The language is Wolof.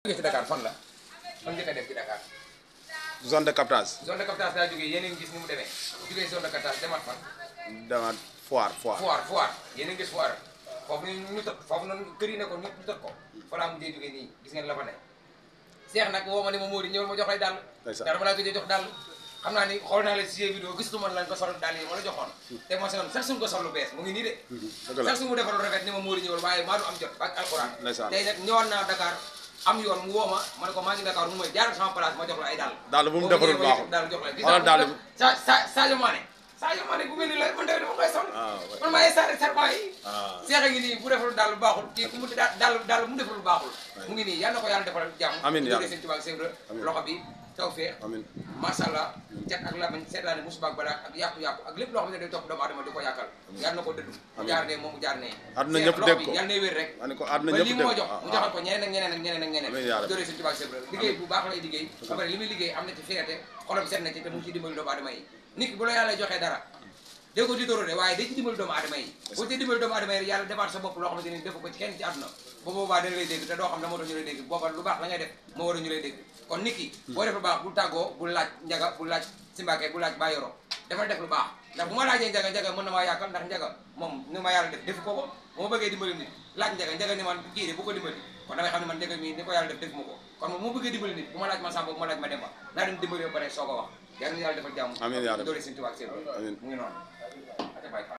jógee ci Dakar fan la fan njëkk a dem ci Dakar zone de captage zone de captage daa jógee yéen a ngi gis ni mu demee jógee zone de captage demaat fan demaat foire foire foire foire yéen a ngi gis foire foofu ñu ñu tëj foofu noonu kër yi nekkoon ñëpp ñu tëj ko fa laa mujjee jógee nii gis ngeen la fa ne Seex nag woo ma ne ma Mody ñëwal ma jox lay dàll Ndeysaan. dara ma laa gëj a jox dàll xam naa ni xool naa la si vidéo gisatuma lañ ko sol dàll yi ma la joxoon te ma soon sax suñ ko sol lu bees mu ngi nii de dëgg la sax su mu defal lu rafet ni ma Mody ñëwal waaye maa du am jot ak alxuraan Ndeysaan. tey nag ñëwaat naa Dakar am yoon mu woo ma ma ne ko maa ngi Dakar mu may jaar sama place ma jox la ay dàll Dàll bu mu defarul baaxul. dàll jox la gis Xoolal dàll naa bi. sa sa Sadio Mané Sadio Mané bu mel ni la man tamit dama koy sol Ah, ouais. man maay sare serpent yi ah seex a ngi nii bu defal daal lu baaxul kii ku mu daal daal daal mu defal lu baaxul mu ngi nii yal na ko yàlla defal jàmm Amiin bu yàlla. jógee seen tubaab seen Amiin. loxo bi tawfeex amin macha allah cat ak lamañ seetaane musiba ak balaa ak yàqu-yàqu ak lépp loo xam ne day topp doomu adama di ko yàqal yal na ko dëddu mu Amiin. jaar ne moom mu jaar ne Àdduna Seex ñëpp loxo dégg bi ko. yal na wér rek ma ne ko àdduna ba ñëpp lii dégg moo ko jox mu joxal ko ñeneen ak ñeneen ak ñeneen ak ñeneen Amiin yàlla. jógee seen tubaab seen liggéey bu baax lay liggéey ba pare li muy liggéey am na ci fierté xolam set na ci te mu ngi ciy dimbali doomu adama yi nit ki bu la yàlla joxee dara dégg ko di dóoró de waaye day ci dimbali doomu adama yi boo ci dimbali doomu adama yi yàlla defaat sa bopp loo xamante ni defu ko ci kenn ci àdduna ba boobaa dana lay dégg te doo xam ne moo tax ñu lay dégg booba lu baax la ngay def moo war a ñu lay dégg kon nit ki boo def lu baax bul tàggoo bul laaj njaga bul laaj simbaake bul laaj baa yoro dafa def lu baax ndax bu ma laajee njaga njaga mën na maa yàqal ndax njaga moom ni ma yàlla def defu ko ko bu ma bëggee dimbali nit laaj njaga njaga ni man kii de bu ko dimbali kon damay xam ne man njaga mii ni ko yàlla def defu ma ko kon moom mu bëggee dimbali nit bu ma laaj ma sàmba bu ma laaj ma demba naa dem dimbali ba pare soo ko wax yàlla na yàlla defal jàmm Amiin yaa rabbi. doole seen tubaab seen Amiin. mu ngi noonu